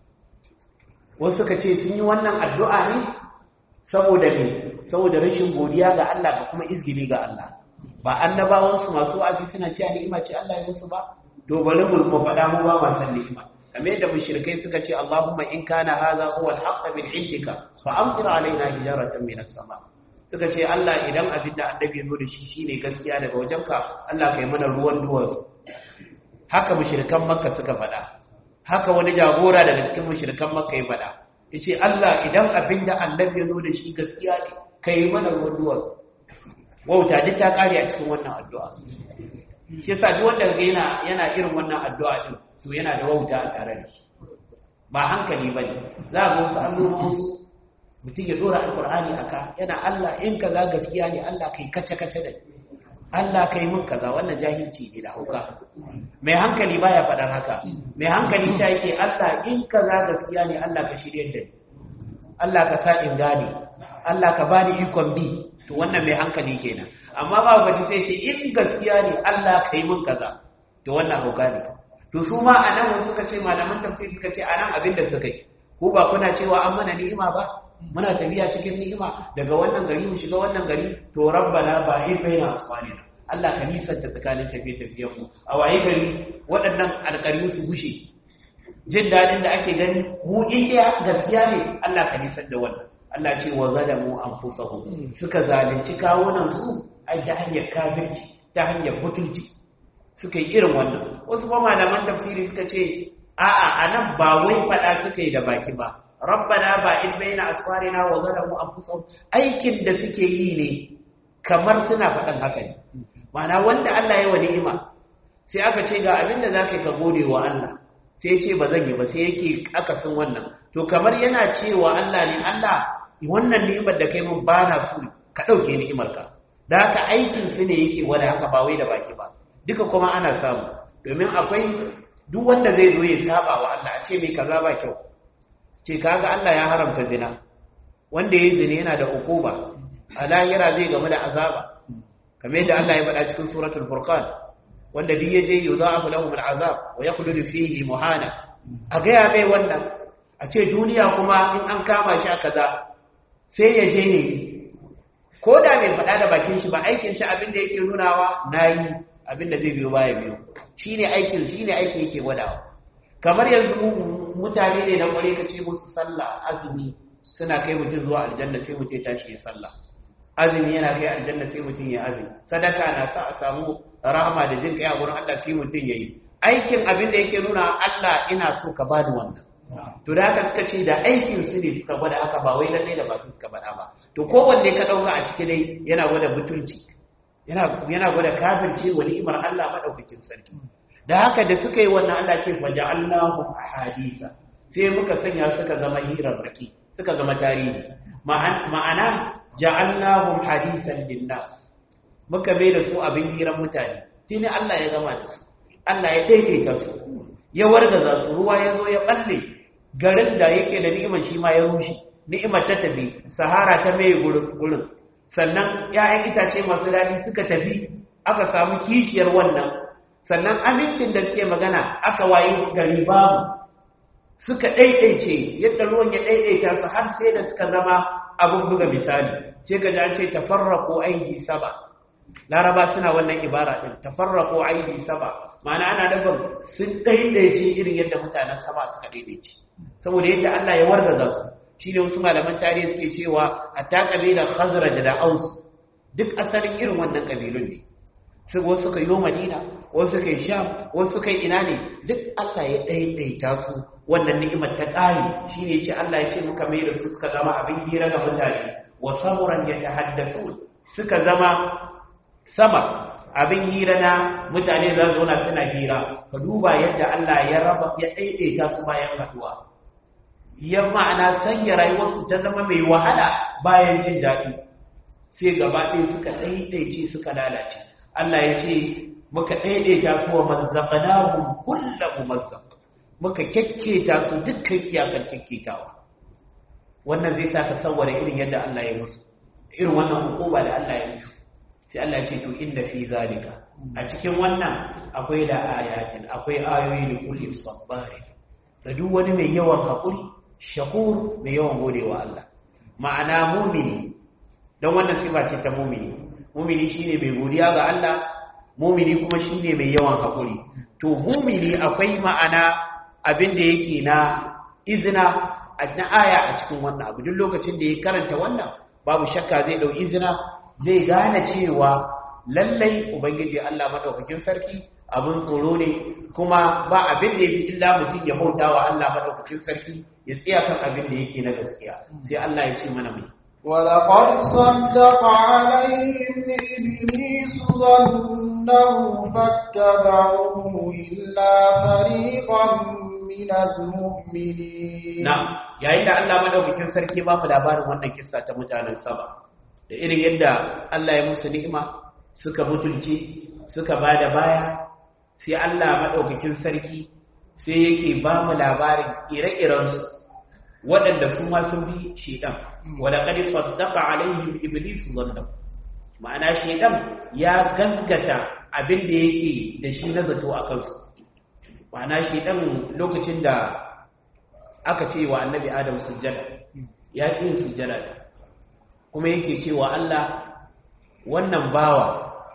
wasu suka ce sun yi wannan addu'a ne saboda ne saboda rashin godiya ga Allah da kuma izgili ga Allah ba annabawan su masu wa'azi suna cewa ni'ima ce Allah ya musu ba to bari mu faɗa mu ba ma san ni'ima kamar yadda mushrikai suka ce Allahumma in kana hadha huwa al-haqq min indika fa amtir alaina hijaratan min as-sama suka ce Allah idan abin da annabi ya zo da shi shine gaskiya daga wajenka Allah kai mana ruwan duwatsu haka mushrikan makka suka faɗa haka wani jagora daga cikin mushrikan makka ya faɗa yace Allah idan abin da annabi ya zo da shi gaskiya ne kai mana ruwan duwatsu wauta duk ta kare a cikin wannan addu'a shi yasa duk wanda yana yana irin wannan addu'a din to yana da wauta a tare da shi ba hankali ba ne za a ga wasu annobansu mutum ya dora alkur'ani a ka yana allah in kaza gaskiya ne allah kai kace-kace da allah kai mun kaza wannan jahilci ne da hauka mai hankali baya faɗar haka mai hankali sha yake allah in kaza gaskiya ne allah ka shirya da ni allah ka sa in gane allah ka bani ikon bi to wannan mai hankali kenan amma ba gaji sai ce in gaskiya ne allah kai mun kaza to wannan hauka ne to su ma a nan wasu suka ce malaman tafsir suka ce a nan abin da suka yi ko ba kuna cewa an mana ni'ima ba muna tafiya cikin ni'ima daga wannan gari mu shiga wannan gari to rabbana ba hi baina asfalina Allah ka nisanta tsakanin tafiye tafiyen mu a waye gari waɗannan alƙaryu su gushe jin daɗin da ake gani mu in gaskiya ne Allah ka nisan da wannan Allah ce wa zalamu anfusahum suka zalunci kawunan su ai ta hanyar kafirci ta hanyar butulci suka yi irin wannan wasu kuma malaman tafsiri suka ce a'a anan ba wai fada suka yi da baki ba rabbana ba in baina asfarina wa zalamu anfusahum aikin da suke yi ne kamar suna faɗan haka ne ma'ana wanda Allah ya wa ni'ima sai aka ce ga abin da zaka ka gode wa Allah sai ya ce ba zan yi ba sai yake akasin wannan to kamar yana cewa Allah ne Allah wannan ni'imar da kai mun ba na so ka ɗauke ni'imar ka da haka aikin su ne yake wani haka ba wai da baki ba duka kuma ana samu domin akwai duk wanda zai zo ya saba wa Allah a ce mai kaza ba kyau ce kaga Allah ya haramta zina wanda yayi zina yana da ukuba a lahira zai gamu da azaba kamar yadda Allah ya faɗa cikin suratul furqan wanda duk yaje yudha'afu lahu al'azab wa yakhludu fihi muhana a ga ya mai wannan a ce duniya kuma in an kama shi a kaza sai ya je ne ko da bai faɗa da bakin shi ba aikin shi abin da yake nunawa nayi abin da zai biyo baya biyo shine aikin shine aiki yake gwadawa kamar yanzu mutane ne na kware ka ce musu sallah azumi suna kai mutum zuwa aljanna sai mutum ya tashi ya sallah azumi yana kai aljanna sai mutum ya azumi sadaka na sa a samu rahama da jin kai a gurin Allah sai mutum yayi aikin abin da yake nuna Allah ina so ka bani wannan to da haka suka ce da aikin su ne suka gwada haka ba wai lalle da bakin suka faɗa ba to kowanne ka dauka a cikin dai yana gwada butulci yana yana gwada kafirce wa ni'imar Allah madaukakin sarki da haka da suka yi wannan Allah ce fa ja'alnahu ahadisa sai muka sanya suka zama hirarraki suka zama tarihi ma'ana ja'alnahum hadisan linnas muka bai da su abin hiran mutane shine Allah ya gama da su Allah ya daidaita su ya wargaza su ruwa ya zo ya balle garin da yake da ni'imar shi ma ya rushe ni'imar ta tafi sahara ta mai gurin sannan ya'yan itace masu daɗi suka tafi aka samu kishiyar wannan sannan amincin da suke magana aka wayi gari babu suka ɗaiɗaice yadda ruwan ya ɗaiɗaita su har sai da suka zama abin buga misali sai ga an ce tafarraqu aidi saba laraba suna wannan ibara din tafarraqu aidi saba ma'ana ana nufin sun ɗaiɗaice irin yadda mutanen saba suka ɗaiɗaice saboda yadda Allah ya wargaza su shine wasu malaman tarihi suke cewa hatta kabilar khazraj da aus duk asalin irin wannan kabilun ne sai wasu suka yi madina wasu suka yi sham wasu suka yi ina ne duk Allah ya ɗaiɗaita su wannan ni'imar ta ƙari shi ne ce Allah ya ce muka mai da su suka zama abin hira ga mutane wa samuran ya tahaddasu suka zama sama abin hira na mutane za su zauna suna hira ka duba yadda Allah ya raba ya ɗaiɗaita su bayan haduwa ya ma'ana sanya rayuwarsu ta zama mai wahala bayan jin daɗi sai gaba ɗaya suka ɗaiɗaice suka lalace Allah ya ce muka ɗaiɗaita su wa mazzaqnahum kullu mumazzaq muka kyakketa su dukkan iyakar kyakketawa wannan zai sa ka sawwara irin yadda Allah ya musu irin wannan hukuma da Allah ya musu sai Allah ya ce to inda fi zalika a cikin wannan akwai da ayatin akwai ayoyi da kulli sabbari da duk wani mai yawan hakuri shakur mai yawan godewa Allah ma'ana mumini don wannan sifa ce ta mumini mumini shine mai godiya ga Allah mumini kuma shine mai yawan hakuri to mumini akwai ma'ana abin da yake na izina na aya a cikin wannan abu duk lokacin da ya karanta wannan babu shakka zai dau izina zai gane cewa lallai ubangiji Allah madaukakin sarki abin tsoro ne kuma ba abin da yafi illa mutum ya bauta wa Allah madaukakin sarki ya tsaya kan abin da yake na gaskiya sai Allah ya ce mana mai ولقد صدق عليهم إبليس ظنه فاتبعوه إلا فريقا من المؤمنين نعم yayin da Allah madaukakin sarki ba mu labarin wannan kissa ta mutanen Saba da irin yadda Allah ya musu ni'ima suka mutulci suka bada baya sai Allah madaukakin sarki sai yake ba mu labarin ire-iren su waɗanda su ma sun bi shedan wala qad saddaqa alaihim iblis dhanna ma'ana shedan ya gaskata abin da yake da shi na zato a kansu ma'ana shedan lokacin da aka ce wa annabi adam sujjada ya ƙi sujjada kuma yake cewa Allah wannan bawa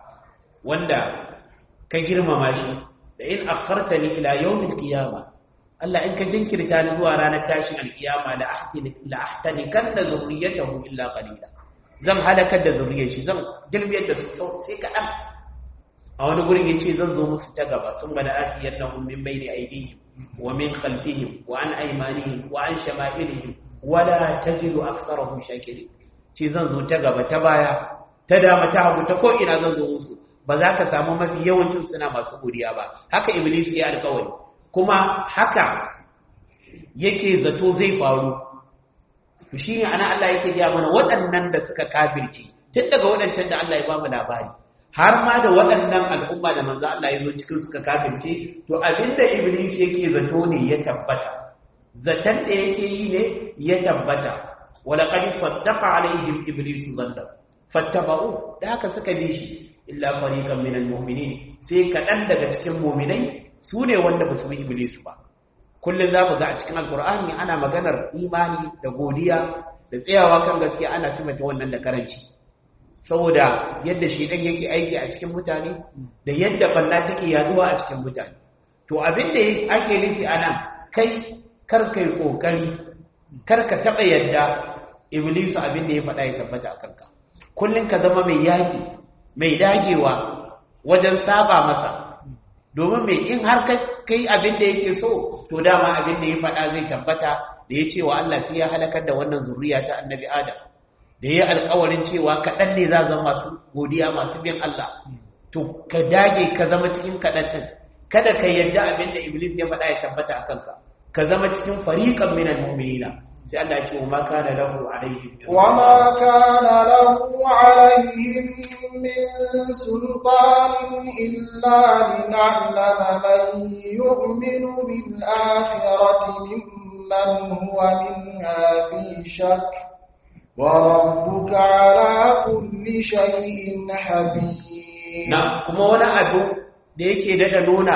wanda ka girmama shi da in akhartani ila yawmil qiyamah Allah in ka jinkirta ni zuwa ranar tashin alkiyama la ahtani la ahtani kan da zurriyatahu illa qalila zan halakar da zurriyar shi zan girbiyar da su sai kaɗan a wani gurin yace zan zo musu ta gaba sun bada atiyannahum min bayni aydihim wa min khalfihim wa an aymanihim wa an shama'ilihim wala tajidu aktharahum shakirin ce zan zo ta gaba ta baya ta dama ta hagu ta ko ina zan zo musu ba za ka samu mafi yawancin suna masu godiya ba haka iblis ya alkawari kuma haka yake zato zai faru to shine ana Allah yake gaya mana waɗannan da suka kafirce tun daga waɗancan da Allah ya ba mu labari har ma da waɗannan al'umma da manzo Allah ya zo cikin suka kafirce to abinda iblis yake zato ne ya tabbata zaton da yake yi ne ya tabbata wala qad saddaqa alaihim iblis dhanna fattaba'u da haka suka bi shi illa fariqan minal mu'minin sai kaɗan daga cikin mu'minai su ne wanda ba su bi iblis ba kullum za mu ga a cikin alkur'ani ana maganar imani da godiya da tsayawa kan gaskiya ana sifata wannan da karanci saboda yadda shedan yake aiki a cikin mutane da yadda balla take yaduwa a cikin mutane to abin da ake nufi anan kai kar kai kokari kar ka taba yadda iblisu abin da ya faɗa ya tabbata a kanka kullun ka zama mai yaki mai dagewa wajen saba masa domin mai in har kai abin da yake so to dama abin da ya faɗa zai tabbata da ya ce wa Allah sai ya halakar da wannan zuriya ta annabi Adam da ya alkawarin cewa kaɗan ne za zama masu godiya masu bin Allah to ka dage ka zama cikin kaɗan ɗin kada ka yarda abin da Iblis ya faɗa ya tabbata a kanka ka zama cikin fariqan minal mu'minina sai Allah ya ce wa ma kana lahu alaihim wa ma kana lahu alaihim min sultanin illa lin'allama man yu'minu bil akhirati mimman huwa minha fi shakk وربك على كل شيء حفيظ na kuma wani abu da yake daɗa nuna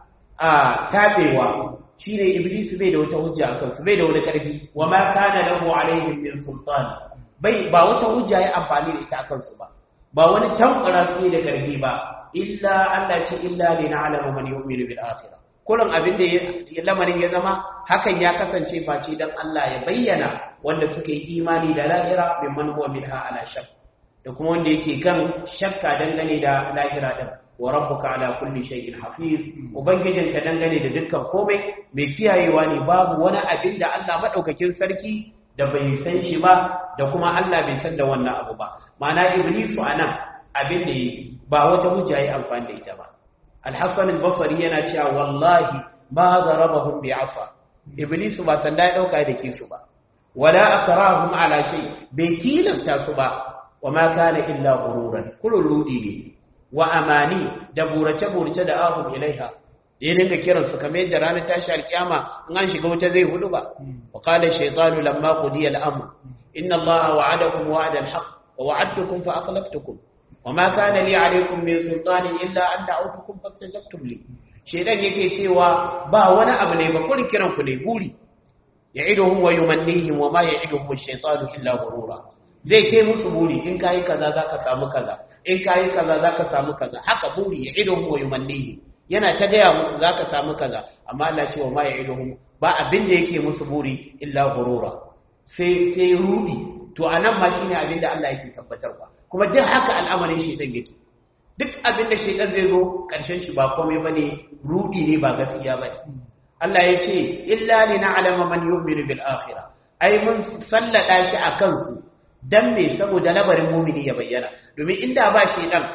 a tabewa shine iblis bai da wata hujja akan su bai da wani karfi wa ma kana lahu alaihim min sultan bai ba wata hujja ya amfani da ita akan su ba ba wani tankura su da karfi ba illa Allah ce illa li na'lamu man yu'minu bil akhirah kullum abin da ya lamarin ya zama hakan ya kasance face dan Allah ya bayyana wanda suka yi imani da lahira mimman huwa minha ala shak da kuma wanda yake kan shakka dangane da lahira din wa rabbuka ala kulli shay'in hafiz ubangijinka dangane da dukkan komai mai kiyayewa ne babu wani abin da Allah madaukakin sarki da bai san shi ba da kuma Allah bai san da wannan abu ba ma'ana iblisu anan abin da ba wata hujja yi amfani da ita ba al-hasan al-basri yana cewa wallahi ma darabahum bi'afa iblisu ba sanda ya dauka da kisu ba wala akrahum ala shay bai tilasta su ba wa ma kana illa ghururan kullu rudi ne wa amani da burace burace da ahum ilaiha ya dinga kiran su kamar yadda ranar tashi alkiyama in an shiga wuta zai hudu ba wa qala shaytanu lamma qudiya al-amr inna allaha wa'adakum wa'da al-haqq wa wa'adtukum fa akhlaftukum wa ma kana li alaykum min sultanin illa an da'awtukum fastajabtum li shaytan yake cewa ba wani abu ne ba kun kiran ku ne buri ya'iduhum wa yumannihim wa ma ya'iduhum ash-shaytanu illa ghurura zai kai musu buri in kai kaza zaka samu kaza in kayi kaza zaka samu kaza haka buri ya idohum wa yumannihi yana ta gaya musu zaka samu kaza amma Allah ce wa ma ya idohum ba abin da yake musu buri illa gurura sai sai rudi to anan ma shine abin da Allah yake tabbatarwa kuma duk haka al'amarin shaytan yake duk abin da shaytan zai zo karshen shi ba komai bane rudi ne ba gaskiya bane Allah ya ce illa lina'lama man yu'minu bil akhirah ai mun sallada shi akan su dan me saboda labarin mumini ya bayyana domin inda ba shi dan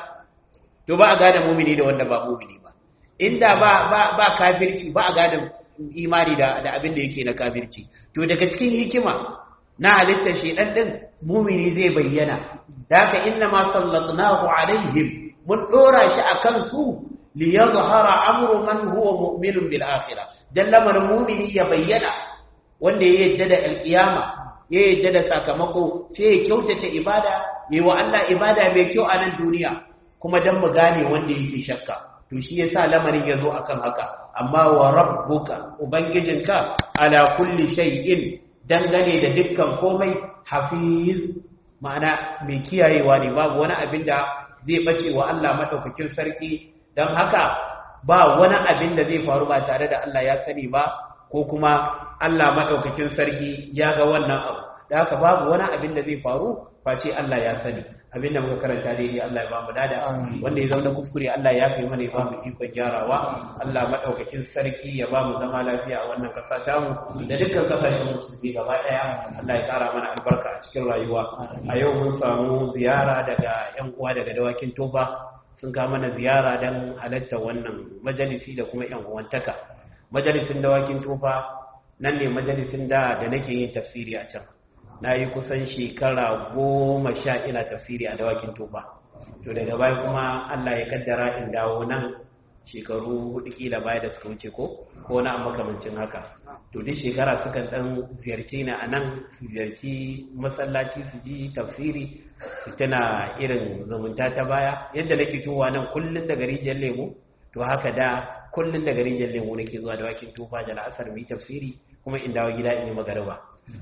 to ba a gane mumini da wanda ba mumini ba inda ba ba ba kafirci ba a gane imani da da abin da yake na kafirci to daga cikin hikima na halittar shi dan din mumini zai bayyana da haka inna ma sallatnahu alaihim mun dora shi akan su li yadhhara amru man huwa mu'minun bil akhirah dan lamarin mumini ya bayyana wanda ya yadda da alkiyama ya yadda da sakamako sai ya kyautata ibada yi wa Allah ibada mai kyau a nan duniya kuma don mu gane wanda yake shakka to shi yasa lamarin ya zo akan haka amma wa rabbuka ubangijinka ala kulli shay'in dangane da dukkan komai hafiz ma'ana mai kiyayewa ne babu wani abin da zai bace wa Allah madaukakin sarki don haka ba wani abin da zai faru ba tare da Allah ya sani ba ko kuma Allah madaukakin sarki ya ga wannan abu da haka babu wani abin da zai faru face Allah ya sani abinda muka karanta daidai Allah ya ba mu dada wanda ya zauna kuskure Allah ya kai mana ya ba mu ikon gyarawa Allah madaukakin sarki ya ba mu zama lafiya a wannan kasa ta mu da dukkan kasashen musulmi gaba daya Allah ya kara mana albarka a cikin rayuwa a yau mun samu ziyara daga yan uwa daga dawakin toba sun ka mana ziyara dan halatta wannan majalisi da kuma yan uwantaka majalisin dawakin tofa nan ne majalisin da da nake yin tafsiri a can na yi kusan shekara goma sha ina tafsiri a dawakin tuba to daga baya kuma allah ya kaddara in dawo nan shekaru hudu kila baya da suka wuce ko ko na makamancin haka to duk shekara sukan dan ziyarci ni a nan su ziyarci masallaci su ji tafsiri su tana irin zumunta ta baya yadda nake towa nan kullum daga rijiyar lemu to haka da kullum daga rijiyar lemu nake zuwa dawakin tufa da la'asar mu yi tafsiri kuma in dawo gida in yi magariba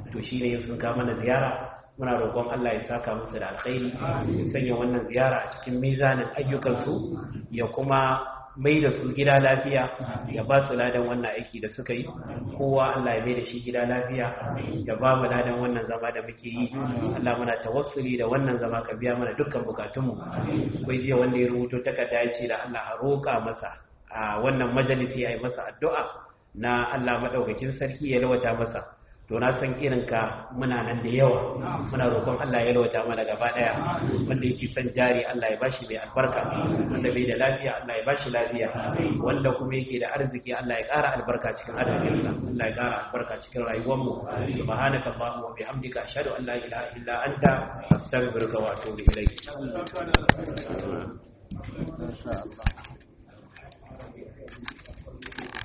to shine sun ka mana ziyara muna roƙon Allah ya saka musu da alkhairi ya sanya wannan ziyara a cikin mizanin ayyukansu ya kuma mai da su gida lafiya ya ba su ladan wannan aiki da suka yi kowa Allah ya mai da shi gida lafiya ya ba mu ladan wannan zama da muke yi Allah muna tawassuli da wannan zama ka biya mana dukkan bukatunmu akwai jiya wanda ya rubuto takarda ya ce da Allah a roƙa masa a wannan majalisi a yi masa addu'a na Allah maɗaukakin sarki ya lawata masa to na san irin ka muna nan da yawa muna roƙon Allah ya lawata mana gaba daya wanda yake son jari Allah ya bashi mai albarka wanda bai da lafiya Allah ya bashi lafiya wanda kuma yake da arziki Allah ya ƙara albarka cikin arzikinsa Allah ya ƙara albarka cikin rayuwar mu subhanaka allahumma wa bihamdika ashhadu an la ilaha illa anta astaghfiruka wa atubu ilayk